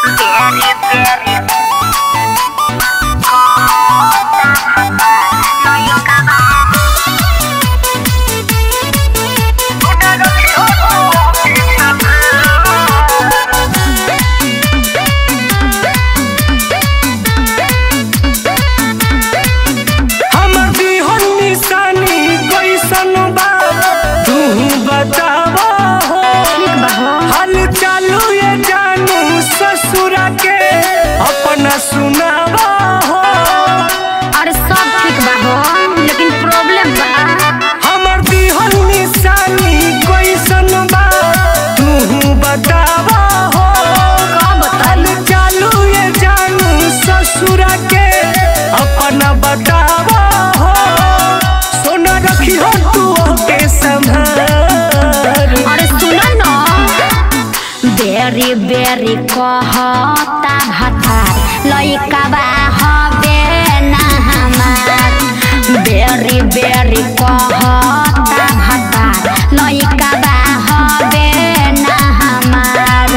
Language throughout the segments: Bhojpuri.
हमर दिहन निशानी कैसन बा तू बतावा हो हाल चालू ये जानू ससुरा के अपना सुनावा हो अरे सब ठीक बा हो लेकिन प्रॉब्लम बा हमर दिहन निशानी कैसन बा तू बतावा हो का बताई हाल चालू ये जानू ससुरा के अपना बतावा हो सोना रखी हो तू के संभार अरे सुन न बेरी बेरी कहता भतार लइका बा हबे ना हमार बेरी बेरी कहता भतार लइका बा हबे ना हमार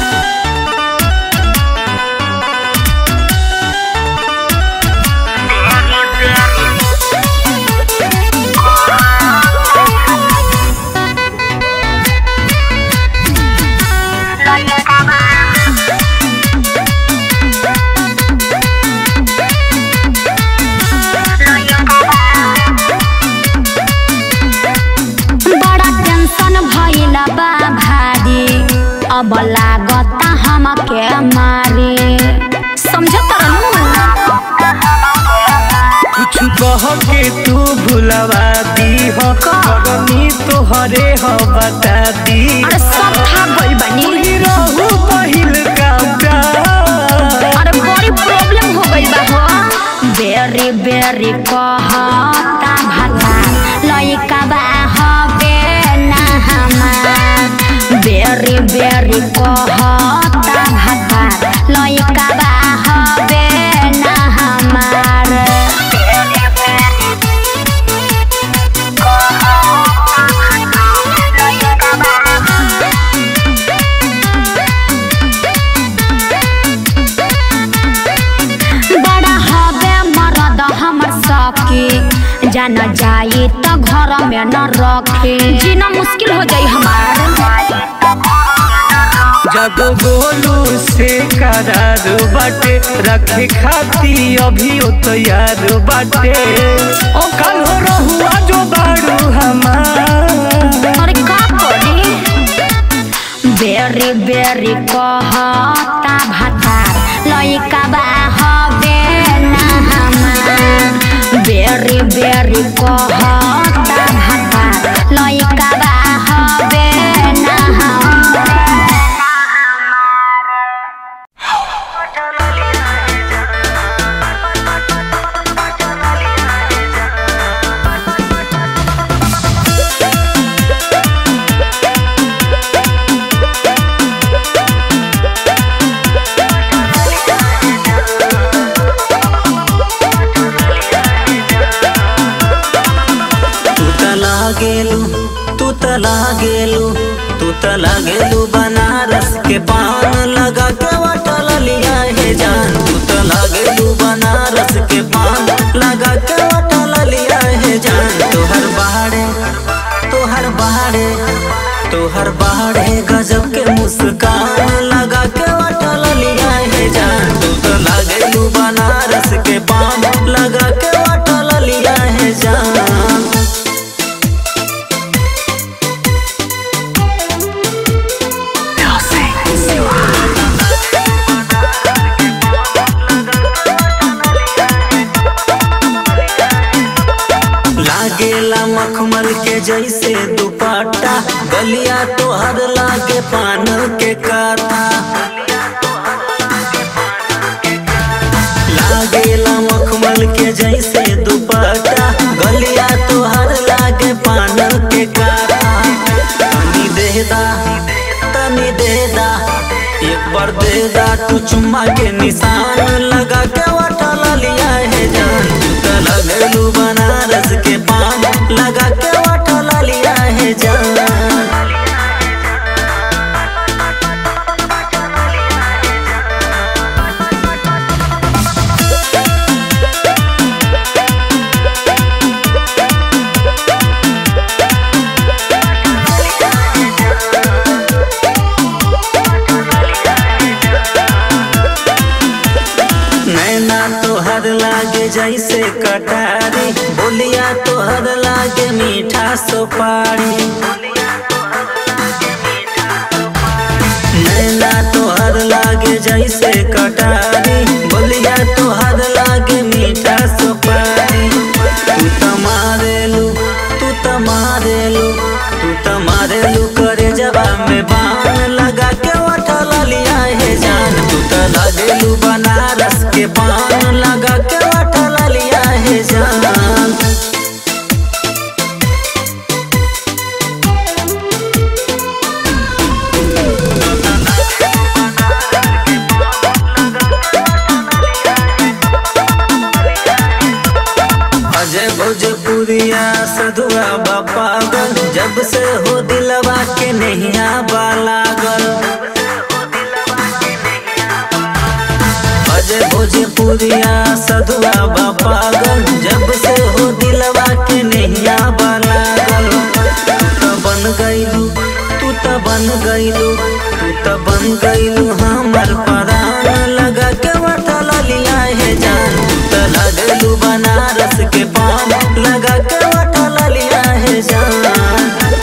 बड़ा टेंशन भइल बा भारी अब लागता हमके मारे समझत कुछ कह के तू भुलवा दी हो करनी तोहरे हो बता दी अरे सब था गइल बनी ही रहू पहिल का प्यार अरे बड़ी प्रॉब्लम हो गइल बा हो बेरी बेरी कहता भाता लइका बा हबे ना हमार बेरी बेरी कहता भाता लइका बा हबे ना हमार बड़ा हबे मरद हमर सखी जान जाई त घर में न रखी जीना मुश्किल हो जाई हमार जब गोलू से करार बाटे रखे खाती अभी ओ तैयार बाटे ओ कल हो रहुआ जो बाड़ू हमार अरे का करी बेरी बेरी कहता भातार लइका बा हबे ना हमार बेरी बेरी कहता भातार लइका बा हबे ना हमार तू तला गेलू तू तला गेलू तू तला गेलू बनारस के पान लगा के वटल लिया है जान तू तला गेलू बनारस के पान लगा के वटल लिया है जान तोहर बाड़े तोहर बाड़े तोहर बाड़े गजब के मुस्कान लगा के वटल लिया है जान तू तला गेलू बनारस के पान लगा के वटल लिया है जान लागेला मखमल के जैसे दुपट्टा गलिया तोहर लागे पान के काता लागेला मखमल के जैसे दुपट्टा गलिया तोहर लागे पान के काता तनी देदा तनी देदा एक बार देदा तू चुम्मा के निशान लगा के वटल लिया है जान तू त लगलू बनारस के पान लगा के वटल लिया है जान जैसे कटारी बोलिया तोहर लागे मीठा सुपारी नैना तोहर लागे जैसे कटारी बोलिया तोहर लागे मीठा सुपारी तू त मारेलू तू त मारेलू तू त मारेलू करे जबा में बाण लगा के उठल लिया हे जान तू त लगेलू बनारस के पान लगा के उठल लिया हे जान अजय भोजपुरिया सधुआ बापागल जब से हो दिलवा के नैया बालागल अजय भोजपुरिया सधुआ बापागल जब से हो दिलवा के नैया बालागल तू त बन गईलू तू त बन गईलू तू त बन गईलू हमर परान लगा के वठल लिया है जान तू त लगलू बनारस के पान लगा के वठल लिया है जान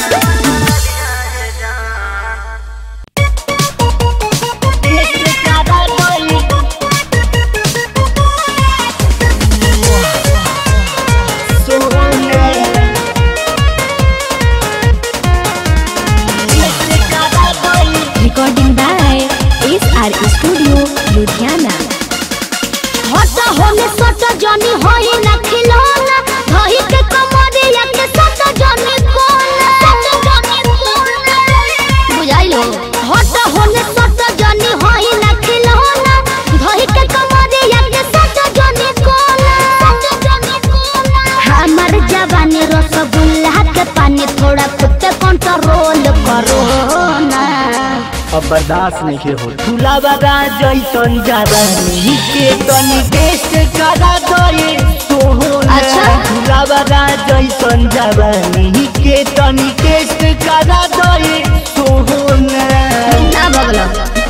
Recording by SR Studio, Ludhiana. हटा होने सटा जानी होई ना खिलौना धही के कमरिया के सटा जानी कोना सटा जानी कोना बुझाइलो हटा होने सटा जानी होई ना खिलौना धही के कमरिया के सटा जानी कोना सटा जानी कोना हमर जवानी रसगुल्ला के पानी थोड़ा खुद कंट्रोल करो ना अब बर्दाश्त नहीं के हो फुलावरा जैसन जवानी के तनी टेस्ट करा दे सोहना अच्छा। फुलावरा जैसन जवानी के तनी टेस्ट करा दे सोहना ना बगलो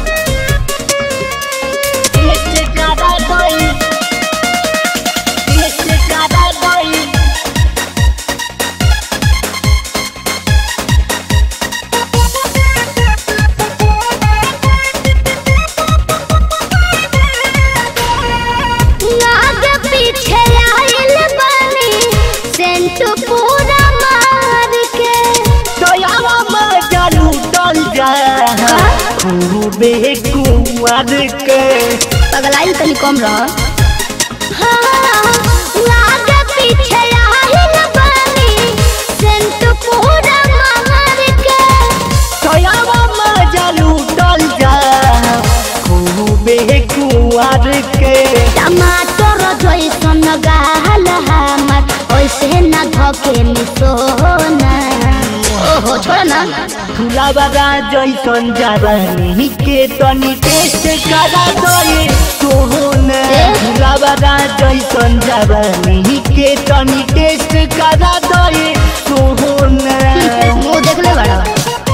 टेस्ट करा दे टेस्ट करा दे आगे पीछे आइल बनी सेंट पूरा मार के दयावा मजा लूटल जा खूबे कुंवर के पगलाइल तनी कम रह आगे पीछे आइल बनी सेंट पूरा मार के दयावा मजा लूटल जा खूबे कुंवर के टमाटर जैसन गाल हमर ओइसे न धके मिसोना ओहो छोड़ ना फुलावरा जैसन जवानी के तनी टेस्ट करा दे सोहना ए? फुलावरा जैसन जवानी के तनी टेस्ट करा दे सोहना मुंह देख ले बड़ा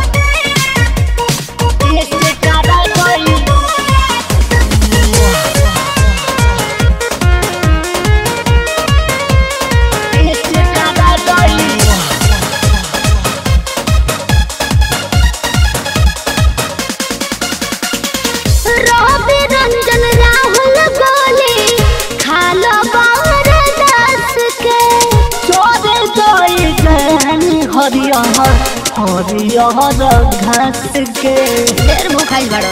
टेस्ट करा दे टेस्ट करा दे रवि रंजन राहुल गोली खालो बाहर दस के चोरे जाई गहन हरियर हरियर घास के ढेर भूखाइल बड़ो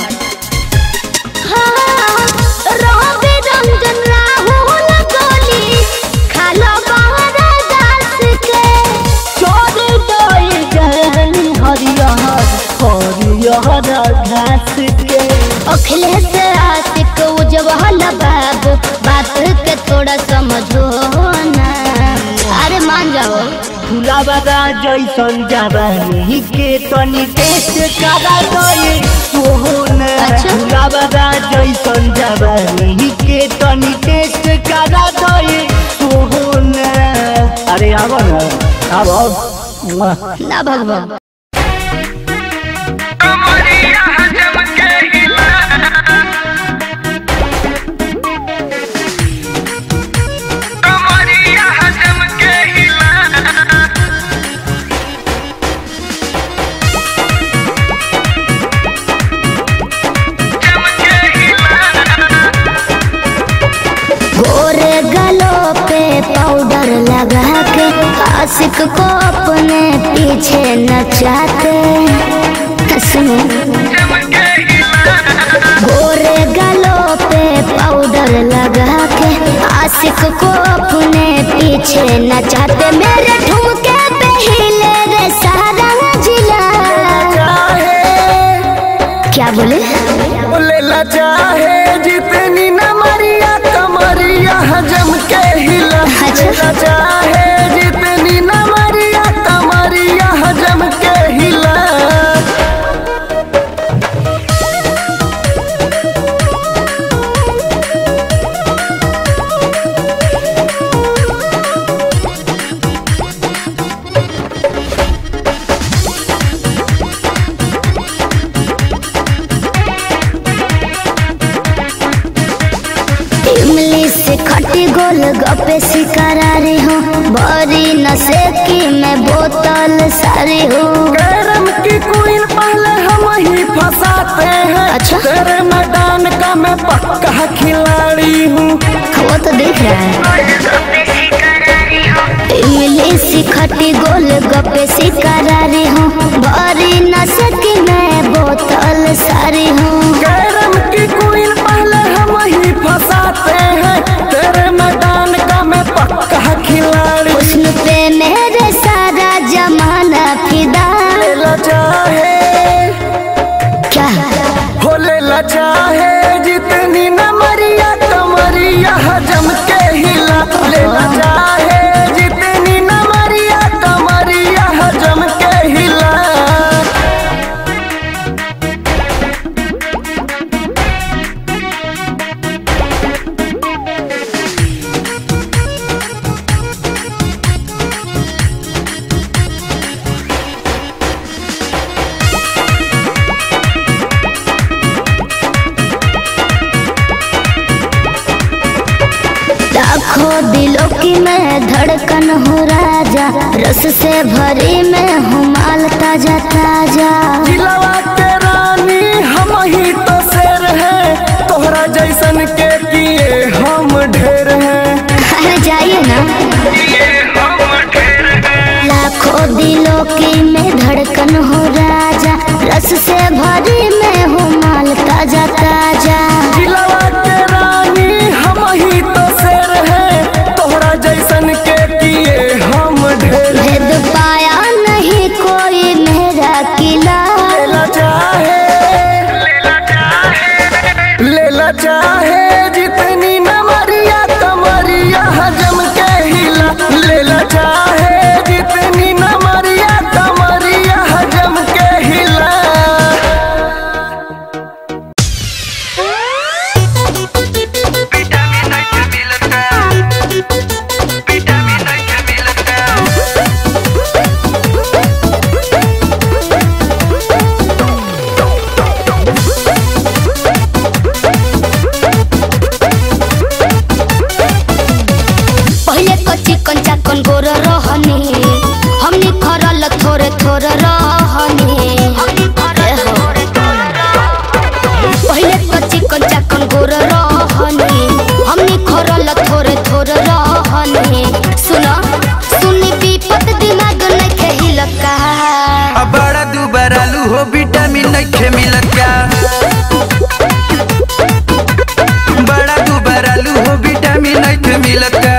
हाँ, रवि रंजन राहुल गोली खालो बाहर दस के चोरे जाई गहन हरियर हरियर घास के अखिलेश आशिक उजवल बाबू बात के थोड़ा समझो ना अरे मान जाओ फुलावरा जैसन जवानी के तनी टेस्ट करा दे सोहना अच्छा। फुलावरा जैसन जवानी के तनी टेस्ट करा दे सोहना अरे आबो ना आबो ना भगवान Come आशिक को अपने पीछे नचाते सुनो गोरे गलों पे पाउडर लगा के आशिक को अपने पीछे नचाते मेरे ठुमके पे हिले रे सारा जिला क्या बोले लेला चाहे जितनी न मरिया कमरिया हजम के हिला अच्छा। लेला चाहे जितनी न मरिया कमरिया हजम के हिला इमली से खटी गोल गप्पे शिकारारी हूँ बड़ी नशे की मैं बोतल सारी हूँ कैरम की क्वीन पहले हम ही फंसाते हैं अच्छा। तेरे मैदान का मैं पक्का खिलाड़ी हूँ वो तो देख रहा है इमली से खटी गोल गप्पे शिकारारी हूँ बड़ी नशे की मैं बोतल सारी हूँ कैरम की क्वीन पहले हम ही फंसाते हैं तेरे मैदान का मैं पक्का खिलाड़ी हुस्न पे मेरे सारा जमाना फिदा लेला चाहे क्या हो लेला चाहे जितनी न मरिया कमरिया हजम के हिला लेला चाहे जितनी न मरिया कमरिया हजम के हिला लाखों दिलों की मैं धड़कन हूँ राजा रस से भरी मैं हूँ माल ताजा ताजा जिलवा के रानी हम ही तो शेर हैं तोहरा जैसन के किए हम ढेर हैं अरे जाइए ना लाखों दिलों की मैं धड़कन हूँ राजा रस से भरी मैं हूँ माल ताजा ताजा जिलवा के रानी हम ही तो शेर हैं तोहरा जैसन के किए हम ढेर भेद पाया नहीं कोई मेरा किला लेला चाहे लेला चाहे जितनी न मरिया कमरिया हजम के हिला लेला चाहे जितनी न मरिया कमरिया हजम के हिला पहले कच्ची कंचा कन गोर रहनी हमनी खरल थोरे थोरे रहनी पहले कच्ची कंचा कन गोर रहनी हमनी खरल थोरे थोरे रहनी सुन सुनी विपत दिमाग नहीं खेहिल का अब बड़ा दुबार आलू हो विटामिन नइखे मिलत का बड़ा दुबार आलू हो विटामिन नइखे मिलत का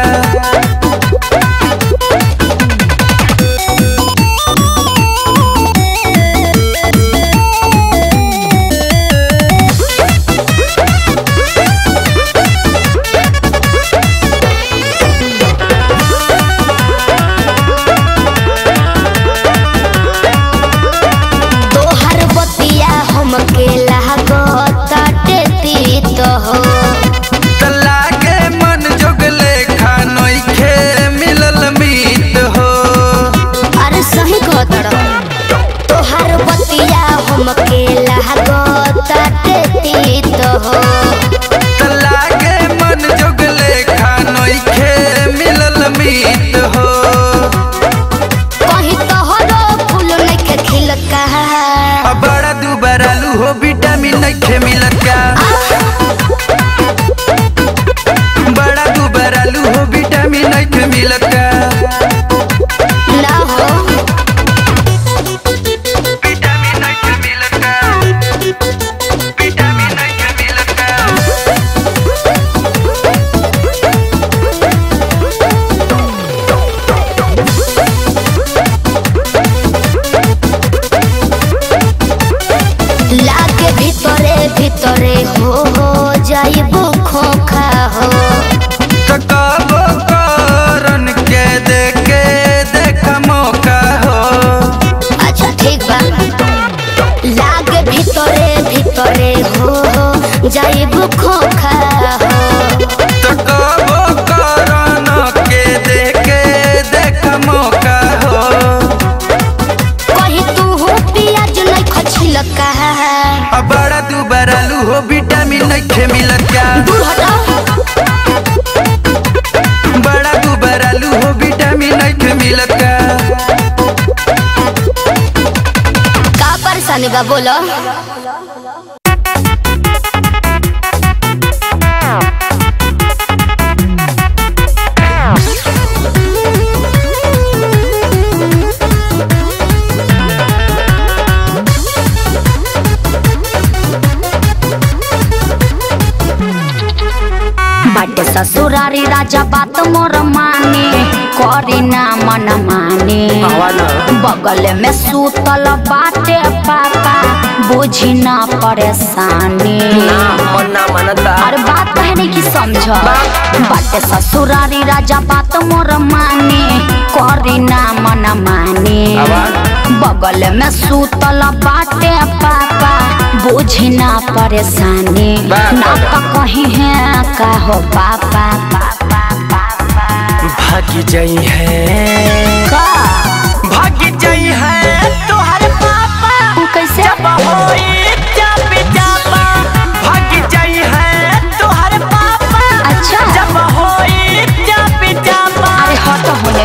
तोहर बतिया हमके लागताटे तीत हो तला के मन जोगले खानोइखे मिलल मीत हो अरे सही कहतड़ तोहर बतिया हमके लागताटे तीत हो तला के मन जोगले खानोइखे मिलल मीत हो कहीं तोहरो फूल नइखे खिलत का अब बड़ा दुबार आलू हो विटामिन नइखे मिलत का बड़ा दुबार आलू हो विटामिन नइखे मिलत का जाइबो खोखा हो तो कबो करन के देखे देख मौका हो अच्छा ठीक बा लागे भीतरे भीतरे हो जाइबो खोखा हो तो कबो करन के देखे देख मौका हो कहीं तू हो पियाज नहीं खछिल का अब बड़ा तू बरालू हो विटामिन नहीं मिलत का दूर हटाओ बड़ा तू बरालू हो विटामिन नहीं मिलत का का परेशानी बा बोलो बाटे ससुरारी राजा बात मोर माने करी ना मन माने बगल में सूतल बाटे पापा बुझी ना परेशानी अरे बात कहने की समझ बाटे ससुरारी राजा बात मोर माने करी ना मन माने बगल में सूतल बाटे पापा बुझी ना परेशानी ना तो कहीं है का हो पापा पापा पापा भागी जाई है का भागी जाई है तोहर पापा वो कैसे जब होई जब जापा भागी जाई है तोहर पापा अच्छा जब होई जब जापा अरे हट होने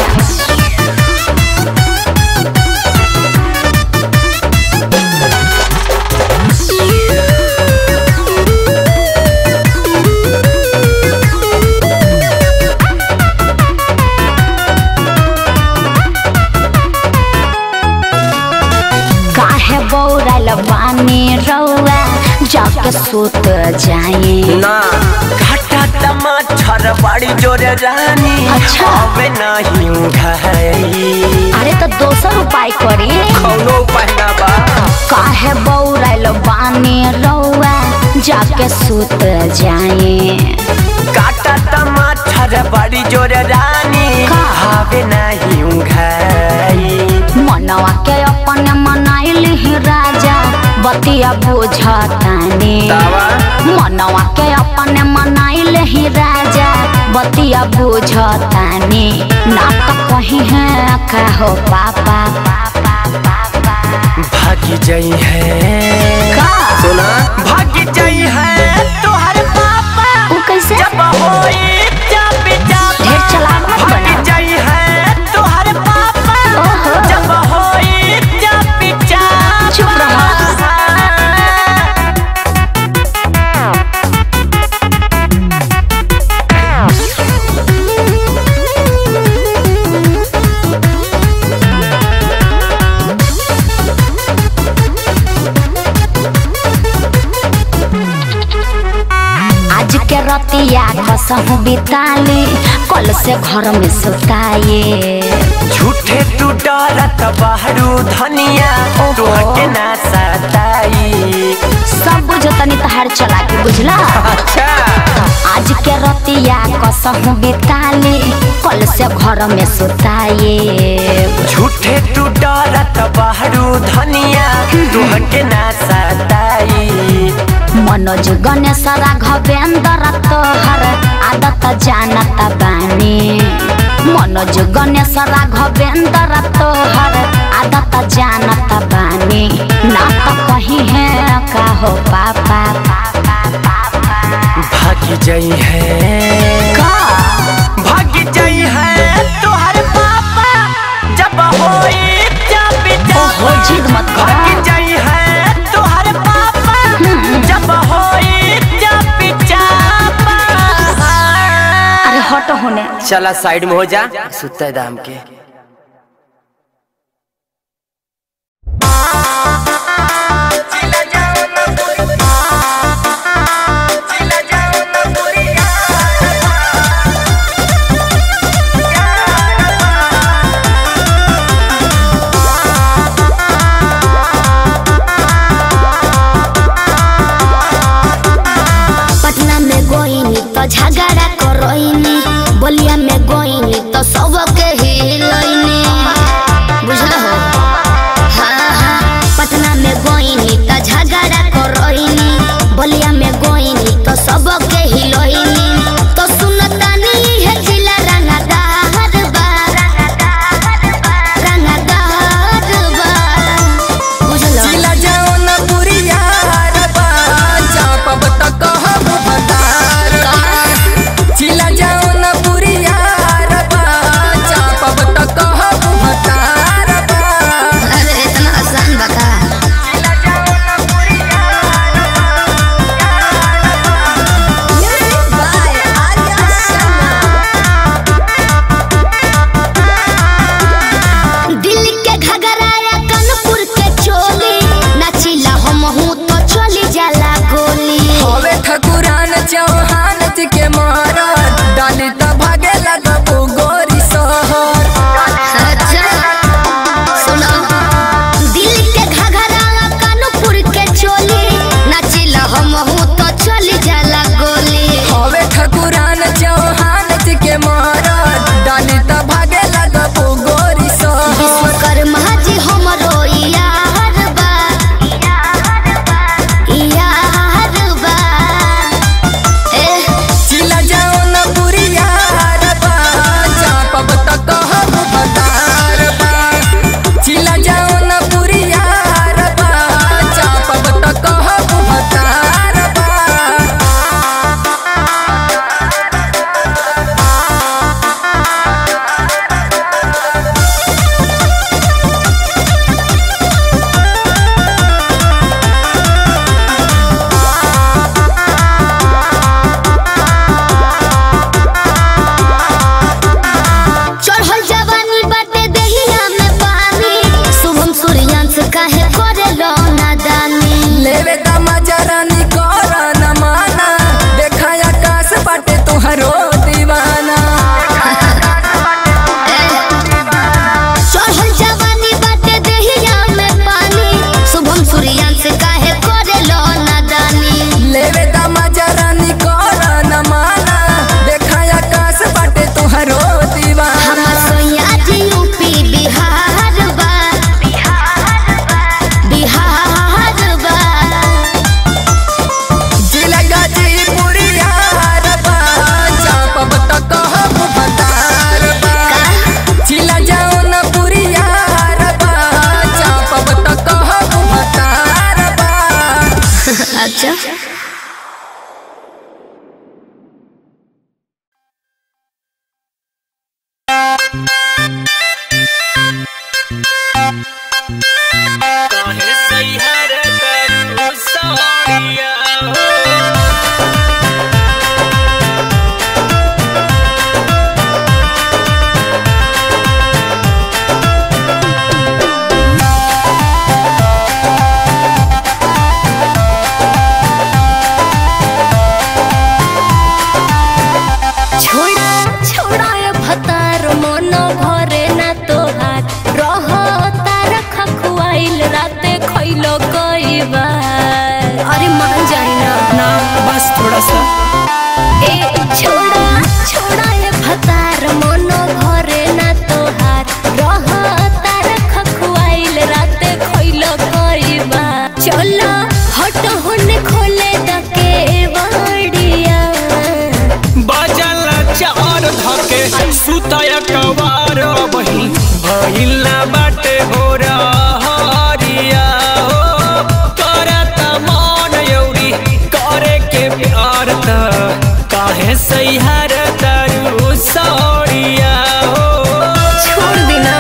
काहे बौरल बानी रौआ जाके सुत जाए ना घाटा टमाटर बड़ी जोर रानी अच्छा। अबे नहीं घाई अरे तो दोसर उपाय करी कौनो पहना बा काहे बौरल बानी रौआ जाके सुत जाए काटा टमाटर बड़ी जोर रानी का? हवे नहीं घाई मनवा के अपन मनाइल ही राजा बतिया बुझतानी तावा? मनवा के अपन मनाइल ही राजा बतिया बुझतानी ना तो कहीं है का हो पापा पापा पापा भागी जाई है का सुना भागी जाई है तोहर पापा वो कैसे जब होई जब जापा ढेर चालाक मत बना। भागी जाई है तोहर पापा ओहो। जब होई जब जापा चुप रहो। आज के रतिया कसहु बिताले कल से घर में सुताए झूठे तू डरत बाहरू धनिया ओहो। तोहके ना सताई सब बुझतनी तहार चला के बुझला अच्छा आज के रतिया कसहु बिताले कल से घर में सुताए झूठे तू डरत बाहरू धनिया तोहके ना सताई मनोज गणेश राघवेंद्र तोहर आदत जानत बानी मनोज गणेश राघवेंद्र तोहर आदत जानत बानी ना तो कहीं है का हो पापा पापा पापा भागी जाई है का भागी जाई है तोहर पापा जब होई जब ओहो जिद मत कर भागी जाई है तोहर पापा जब होई जब जापा अरे हट होने चला साइड में हो जा सुता है दाम के पटना तो झगड़ा करोइनी बलिया में गोइनी तो सबके हिलइनी बुझल हो हाँ हाँ पटना में गोइनी तो झगड़ा करोइनी बलिया में गोइनी तो सबके हिलइनी तो सुनतानी है जिला रंगदार बा रंगदार बा बुझल जिला जाओ न पुरिया रबा चापब त कहब भतार जिला जाओ न पुरिया रबा चापब त कहब भतार अरे इतना आसान बता दिल के घगराया कानपुर के चोली नाचिला हम हूँ तो चली जाला गोली हवे ठकुरान चौहान जी के महाराज डाली त भागे लगबू गोरी सहर अच्छा सुनो दिल के घगराया कानपुर के चोली नाचिला हम हूँ तो चली जाला गोली हवे ठकुरान चौहान जी के महाराज डाली त भागे लगबू गोरी सहर विश्वकर्मा जी हमरो यार बा यार बा ए जिला जाओ न पुरिया रबा चापब त कहब भतार बा जिला जाओ न पुरिया रबा चापब त कहब भतार बा चढ़ल जवानी बाटे देहिया में पानी शुभम सूर्यांश काहे करे लो नादानी लेवे द मजरानी कर न माना देखा आकाश बाटे तुहरो दीवाना चढ़ल जवानी बाटे देहिया में पानी शुभम सूर्यांश काहे करे लो नादानी लेवे द मजरानी कर न माना देखा आकाश बाटे तुहरो दीवाना हमर सोया जी यूपी बिहार बा बिहार बा जिला गाजीपुर यार बा चापब त कहब भतार बा जिला जाओ न पुरिया रबा चापब त कहब भतार बा अच्छा छोड़ा छोड़ा ये भतार मन भरे ना तोहार रह तार खखुआइल राते खइलो कई बार अरे मान जाई ना ना बस थोड़ा सा ए छोड़ा छोड़ा ये भतार मन भरे ना तोहार रह तार खखुआइल राते खइलो कई बार चलो हट होने खोले दके बाड़िया बजल चार धके सुतय कवार बही भइला बाटे हो हरिया हो करत मन यौरी करे के प्यार त काहे सैहर तरु सौरिया हो छोड़ देना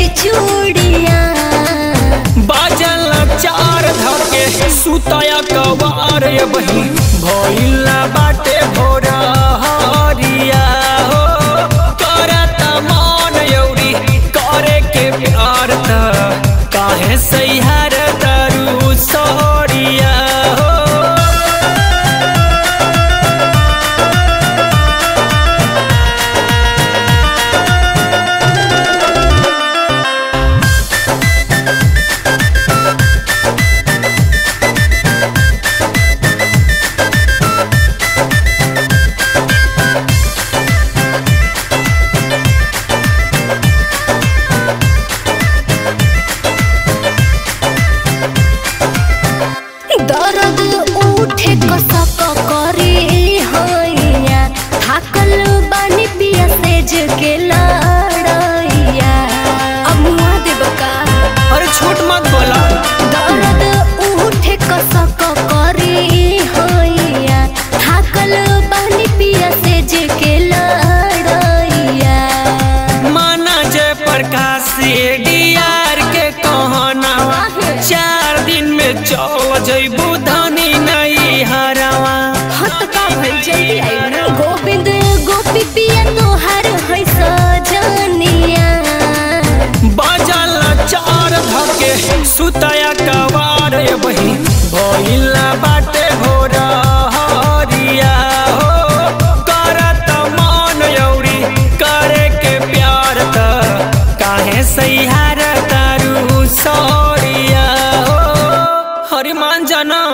की चूड़िया बाजल चार धके सुतया कवार बही भइला बाटे भोरा हरिया हो करत मन यौरी करे के प्यार त काहे सैहार दरू सोहरिया हो दर्द उठे कसक करे हैया थाकल बानी पिया सेज के लड़ैया अब मुआ देब का अरे छोट मत बोला दर्द उठे कसक करे हैया थाकल बानी पिया सेज के लड़ैया माना जय प्रकाश डीआर के कहना चार दिन में चल जइबू धनी नहीं हरावा हत का भइल जल्दी आई ना गोविंद गोपी पिया तोहर है सजनिया बाजल चार धके सुतया कवार बही भइला बाटे भोरा हरिया हो करत मन यौरी करे के प्यार त काहे सैहार तारू सौरिया हो हरिमान जना